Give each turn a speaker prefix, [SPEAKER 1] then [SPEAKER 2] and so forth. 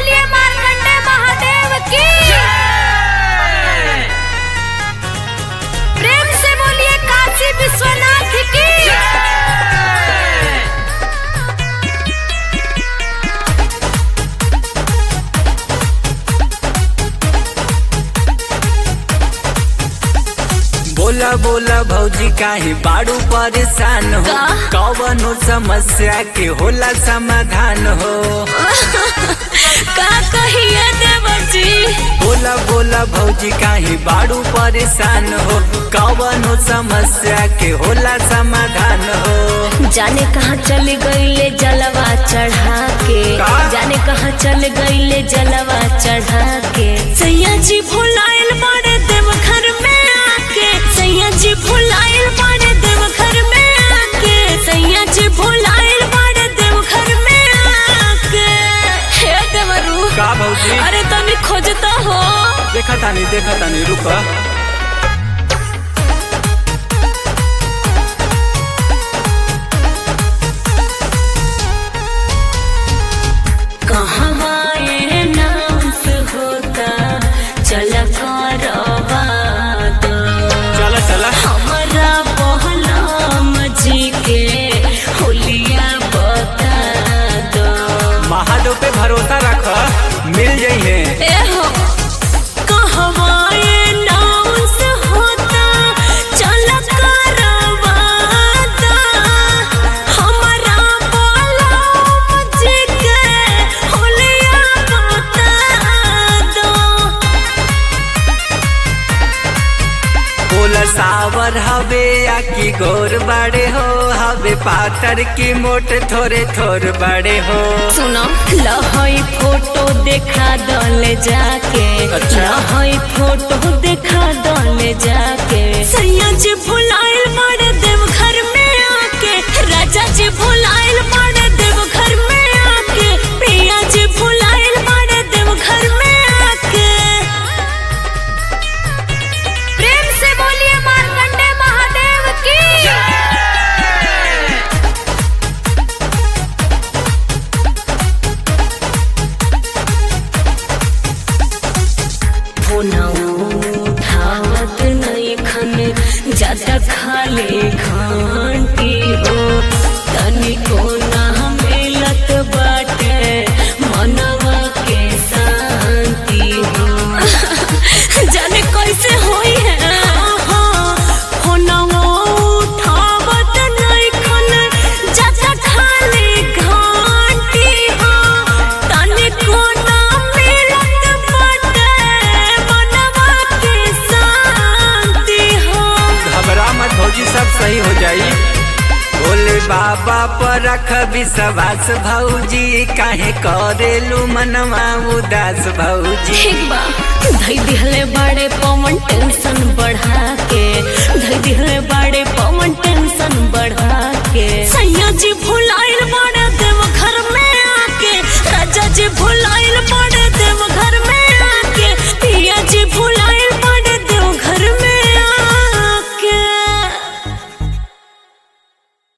[SPEAKER 1] बोलिए मार्कंडे महादेव की प्रेम से बोलिए काशी विश्वनाथ की
[SPEAKER 2] बोला बोला भौजी काहे बाड़ू परेशान हो
[SPEAKER 1] का?
[SPEAKER 2] कवनो समस्या के होला समाधान हो
[SPEAKER 1] का कहिए देवर जी
[SPEAKER 2] बोला बोला भौजी काहे बाड़ू परेशान हो कवनो समस्या के होला समाधान हो
[SPEAKER 1] जाने कहाँ चल गईले जलवा चढ़ा के
[SPEAKER 2] का?
[SPEAKER 1] जाने कहाँ चल गईले जलवा चढ़ा के सैया जी भुलाइल बाड़े देव घर में आके सैया जी भुलाइल बाड़े देव घर में आके सैया जी भुलाइल बाड़े देव घर में आके हे देवरू
[SPEAKER 2] का भौजी
[SPEAKER 1] अरे तनी खोजता हो
[SPEAKER 2] देखा तानी देखा तानी रुका
[SPEAKER 1] कहवा ये नाम से होता चल करवा दो
[SPEAKER 2] चला चला
[SPEAKER 1] हमारा बहलाम जी के होलिया बता दो
[SPEAKER 2] महादेव पे भरोसा रख मिल जाइए
[SPEAKER 1] ए हो कहवा ये नाम से होता चल करवा दो हमारा बहलाम जी के होलिया बता दो
[SPEAKER 2] बोला सावर हवे या की गोर बड़े हो हवे पातर की मोट थोड़े थोर बड़े हो
[SPEAKER 1] सुनो लहई फोटो देखा दले जाके
[SPEAKER 2] अच्छा।
[SPEAKER 1] लहई फोटो देखा दले जाके सैया जी भुलाइल मारे देव घर में आके राजा जी भुलाइल मारे देव घर में आके प्रिया जी भुलाइल मारे देव घर में आके प्रेम से बोलिए मार्कंडे महादेव की उठावत नहीं खन ज्यादा खाले घंटी हो तनिको ना मिलत बाटे मनवा के शांति हो जाने कैसे होई है फोनवा उठावत नहीं खन ज्यादा खाले घंटी हो तनिको ना मिलत बाटे मनवा के शांति हो
[SPEAKER 2] घबरा मत भौजी सब सही हो जाई भोले बाबा पर रख विश्वास भौजी काहे करेलू मनवा उदास भौजी
[SPEAKER 1] ठीक बा धई दिहले बड़े पवन टेंशन बढ़ा के धई दिहले बड़े पवन टेंशन बढ़ा के सैया जी भूल